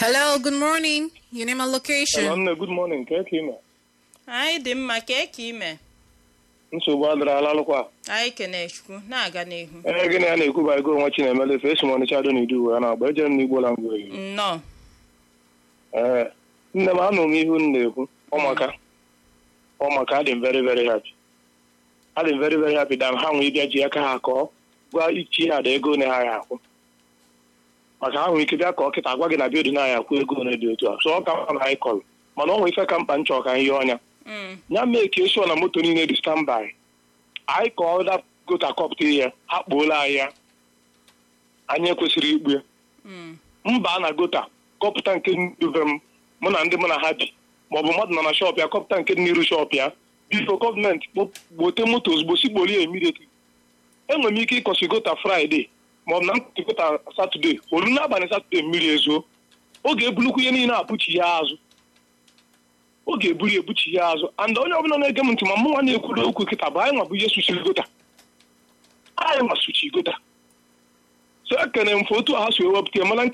Hello, good morning. Your name and location. Hello, nne, good morning. Ka eke ime? anyị dị mma ka eke ime Nsogbu adịrị alalụkwa. anyị kene chukwu na-aga n'ihu Ee, gịnị a na-ekwu ba ego nwa Chinemele efe esi m Ọnịcha do n'idu uwe a na-agba ejere m n'Igbo la ngwa eyi. nnọọ Ee, nne m anụ m ihu m na-ekwu ọmaka ọmaka adị m very very happy. Adị m very very happy da ha nwee ịbịa ji aka ha kọọ gwa ichi ya da ego one ha ya akwụ. Maka ha nwere ike bịa kọọ kịta gwa gị na bịa na ya akwụ ego one dị otu a. So ọ ka mkpa na anyị kọrọ. Mana ọ nwere ife ka mkpa nchọ ka anyị yọọ ọnya. Mm, ya mee ka esi na moto niile dị standby anyị ka ọ da gota kọpụta ya ha kpuola anyị ya anyị ekwesịrị ikpu ya mm, mba na gota kọpụta nke dube m mụ na ndị mụ na ha bi maọbụ mmadụ nọ na shọp ya kọpụta nke dị n'iru shọp ya bifo gọọmenti gbote moto ozugbo si gboli ya immediately enwere m ike ịkọsi gota fraịde maọbụ na nkụtị gota satọde olu n'abalị satọde mmiri ezuo oge ebulukwu ihe niile apụchi ya azụ ọ ga-eburu ebuchi ya azụ and onye ọbụla na-ege m ntị ma mụ nwa na-ekwuru okwu kịta bụ anyị nwa bụ ihe suchiri gota anyị nwa suchi gota so ekene m foto ha so ewepụta ya mana nke